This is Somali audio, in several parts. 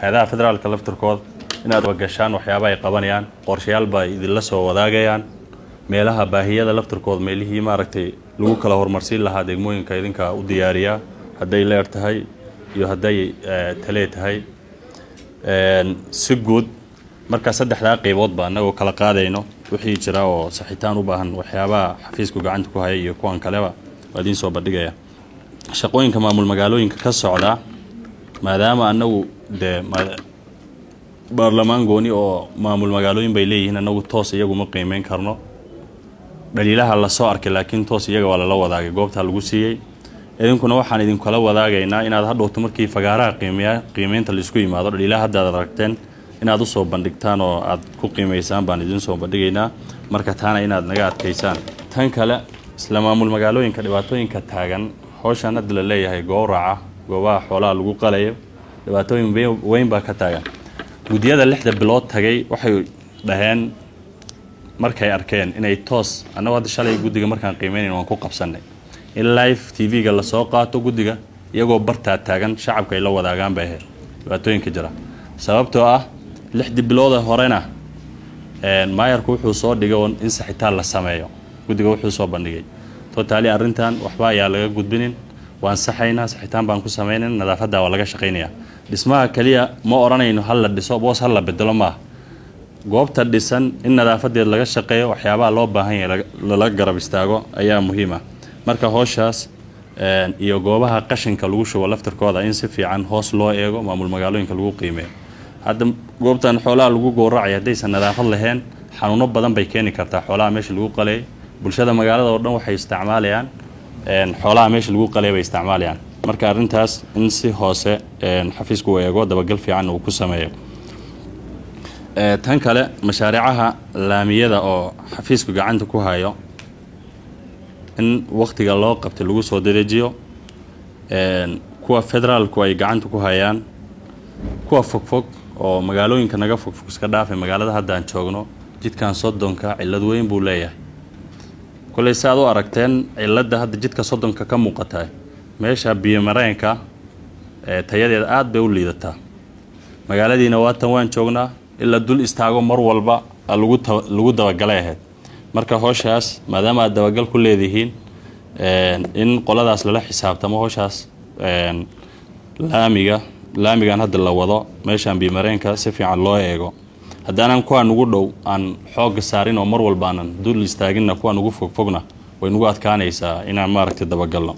hay-adaha federaalka laftirkooda inaad wagashaan waxyaaba ay qabanayaan qorshayaal ba idinla soo wadaagayaan meelaha baahiyada laftirkooda meelihii maaragtay lagu kala horumarsiin lahaa degmooyinka idinka u diyaariyaa hadday leer tahay iyo hadday talee tahay si guud markaa saddexdaa qeyboodba annagoo kala qaadayno wixii jira oo saxitaan u baahan waxyaabaha xafiisku gacanta ku haya iyo kuwan kaleba waa idiin soo bandhigaya shaqooyinka maamul magaalooyinka ka socda maadaama annagu dee baarlamaan gooni oo maamul magaalooyin bay leeyihiin annagu toos iyaguma qiimeyn karno dhaliilaha lasoo arkay laakiin toos iyaga waa lala wadaagay goobtaa lagu siiyey idinkuna waxaan idinkala wadaagaynaa inaad hadhowto markii fagaaraha qiimeya qiimeynta laisku yimaado dhaliilaha haddaad aragteen inaad usoo bandhigtaan oo aad ku qiimaysaan baan idiin soo bandhigaynaa marka taana inaad naga adkaysaan tan kale isla maamul magaalooyinka dhibaatooyinka taagan howshaan hadda la leeyahay gowraca goobaha xoolaha lagu qalayo dhibaatooyin weyn baa ka taagan guddiyada lixda bilood tagay waxay dhaheen markay arkeen inay toos annagu hadda shalay guddiga markaan qiimeynayn waan ku qabsanay in live t v-ga lasoo qaato guddiga iyagoo bartaa taagan shacabka ay la wadaagaan bay ahayd dhibaatooyinka jira sababtoo ah lixdii bilooda horena maayarku wuxuu soo dhigay in saxitaan la sameeyo guddiga wuxuu soo bandhigay totaali arrintan waxba ayaa laga gudbinin waan saxaynaa saxitaan baan ku samaynan nadaafadda waa laga shaqaynayaa dhismaha keliya ma odhanayno hal la dhiso boos hal la bedelo maaha goobta dhisan in nadaafadeed laga shaqeeyo waxyaabaha loo baahan yahay lala garab istaago ayaa muhiim ah marka hooshaas iyo goobaha qashinka lagu shubo laftirkooda in si fiican hoos loo eego maamul magaalooyinka lagu qiimeeyo hadda goobtan xoolaha lagu gowracaya haddaysan nadaafad lahayn xanuuno badan bay keeni kartaa xoolaha meesha lagu qaleey bulshada magaalada oo dhan waxay isticmaalayaan xoolaha meesha lagu qaleey bay isticmaalayaan marka arrintaas in si hoose xafiisku uu eego dabagal fiican uu ku sameeyo tan kale mashaariicaha laamiyada oo xafiisku gacanta ku hayo in wakhtiga loo qabtay lagu soo dadejiyo kuwa federaalku ay gacanta ku hayaan kuwa fogfog oo magaalooyinka naga fogfog iska dhaafay magaalada haddaan joogno jidkan soddonka cillad weyn buu leeyahay kolley si aad u aragteen cilladda hadda jidka soddonka ka muuqata meesha biyomareenka tayadeeda aada bay u liidataa magaaladiina waatan waan joognaa ilaa dul istaago mar walba lagu dabagalay ahayd marka hooshaas maadaama aad dabagal ku leedihiin in qoladaas lala xisaabtamo hooshaas laamiga laamigan hadda la wado meeshaan biyomareenka si fiican loo eego haddaanan kuwa nugu dhow aan xoogga saarin oo mar walba aanan dul istaaginna kuwa nugu fogfogna way nugu adkaanaysaa inaan maaragtay dabagalno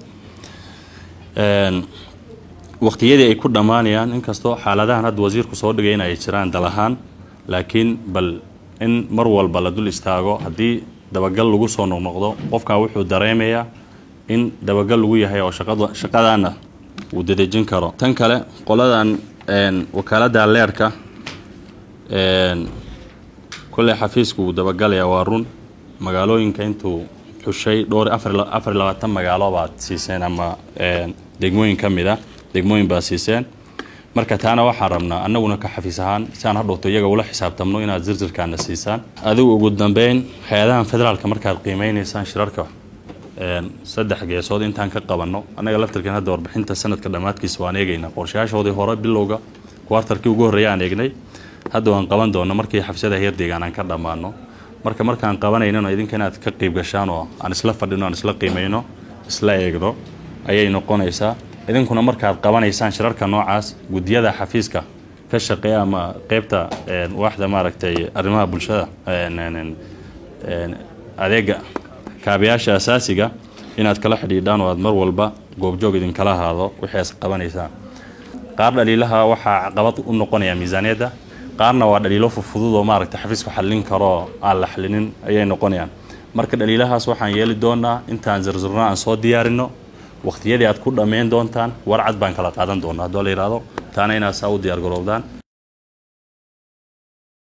waqtiyadii ay ku dhammaanayaan inkastoo xaaladahan hadda wasiirku soo dhigay in ay jiraan dal ahaan laakiin bal in mar walba la dul istaago haddii dabagal lagu soo noqnoqdo qofkan wuxuu dareemayaa in dabagal lagu yahay oo shaqadaana uu dadejin karo tan kale qoladan wakaaladda leerka kolley xafiisku wuu dabagalayaa waa run magaalooyinka intuu xushay dhowr afar labaatan magaalo baad siiseen ama degmooyin ka mid a degmooyin baad siiseen marka taana waxaan rabnaa annaguna ka xafiis ahaan si aan hadhowto iyaga ula xisaabtamno inaad zirjirkaana siisaan adigu ugu dambeyn hay-adahan federaalka markaad qiimeynaysaan shirarka saddex geesood intaan ka qabanno annaga laftirkan hadda warbixinta sanadka dhammaadkiisa waan eegaynaa qorshayaashoodii hore bilowga kuwartarkii ugu horreeya aan eegnay hadda waan qaban doonno markii xabsiyada heer deegaan aan ka dhammaano marka markaan qabanaynano idinka inaad ka qiib gashaan oo aan isla fadhino aan isla qiimeyno isla eegno ayay noqonaysaa idinkuna markaad qabanaysaan shirarka noocaas guddiyada xafiiska ka shaqeeya ama qeybta waaxda maaragtay arrimaha bulshada adeega kaabayaasha asaasiga inaad kala xidhiidhaan oo aad mar walba goobjoog idinkala ahaado wixii as qabanaysaan qaar dhaliilaha waxaa caqabad u noqonaya miisaaniyadda qaarna waa dhaliilo fufudud oo maaragtay xafiisku xallin karoo aan la xallinin ayay noqonayaan marka dhaliilahaas waxaan yeeli doonaa intaan zirzurno aan soo diyaarino waqtiyadii aad ku dhammayn doontaan warcad baan kala qaadan doonaa haddoo la yidhaahdo taana inaad saa u diyaar garoobdaan